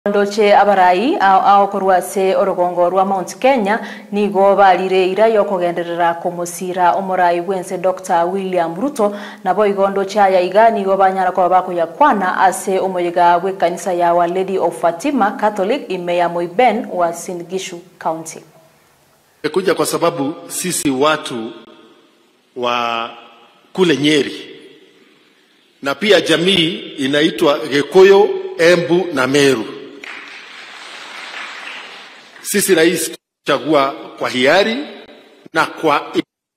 ndoche abarai aokorwa ase orugongo rwa mount kenya nigo barire ira yokogenderera kumusira omorai bwense dr william ruto nabo igo ndoche aya iga nigo banyara koba bakoyakwana ase omoyiga bw'ekanisa ya our lady of fatima catholic imeya moiben wa singishu county Nimekuja kwa sababu sisi watu wa kule Nyeri na pia jamii inaitwa Gikuyu, Embu na Meru. Sisi rais chagua kwa hiari na kwa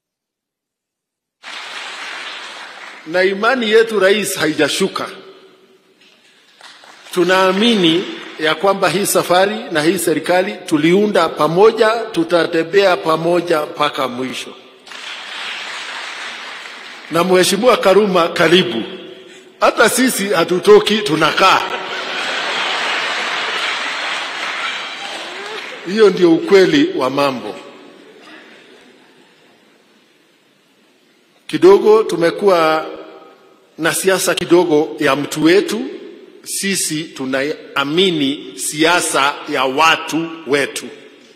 na imani yetu rais haijashuka. Tunaamini ya kwamba hii safari na hii serikali tuliunda pamoja, tutatembea pamoja mpaka mwisho. Na Mheshimiwa Karuma, karibu. Hata sisi hatutoki, tunakaa. Hiyo ndio ukweli wa mambo. Kidogo tumekuwa na siasa kidogo ya mtu wetu. Sisi tunaamini siasa ya watu wetu,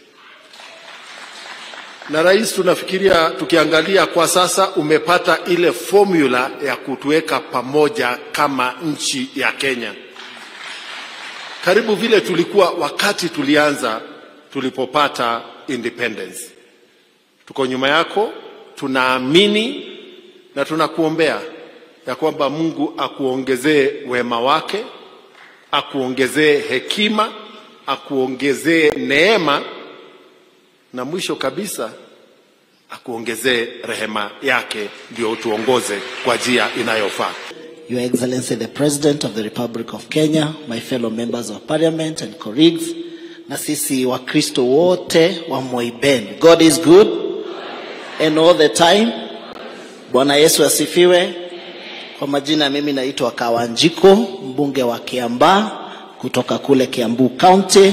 na rais, tunafikiria tukiangalia kwa sasa, umepata ile formula ya kutuweka pamoja kama nchi ya Kenya, karibu vile tulikuwa wakati tulianza tulipopata independence. Tuko nyuma yako, tunaamini na tunakuombea ya kwamba Mungu akuongezee wema wake, akuongezee hekima, akuongezee neema, na mwisho kabisa akuongezee rehema yake, ndio utuongoze kwa njia inayofaa. Your Excellency the President of the Republic of Kenya, my fellow members of parliament and colleagues, na sisi Wakristo wote wa Moiben. God is good and all the time. Bwana Yesu asifiwe. Kwa majina mimi naitwa Kawanjiko, mbunge wa Kiambaa kutoka kule Kiambu County,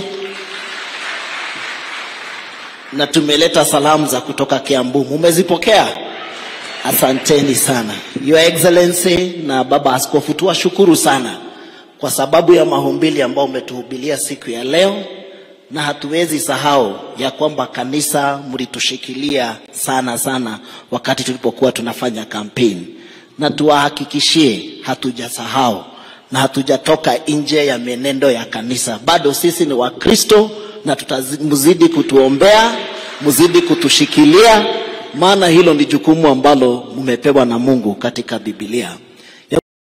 na tumeleta salamu za kutoka Kiambu. Mumezipokea? Asanteni sana Your Excellency na Baba Askofu, tuwashukuru sana kwa sababu ya mahumbili ambayo umetuhubilia siku ya leo, na hatuwezi sahau ya kwamba kanisa mlitushikilia sana sana wakati tulipokuwa tunafanya kampeni na tuwahakikishie hatujasahau na hatujatoka nje ya mienendo ya kanisa. Bado sisi ni Wakristo na tutamzidi kutuombea, mzidi kutushikilia, maana hilo ni jukumu ambalo mmepewa na Mungu katika Biblia.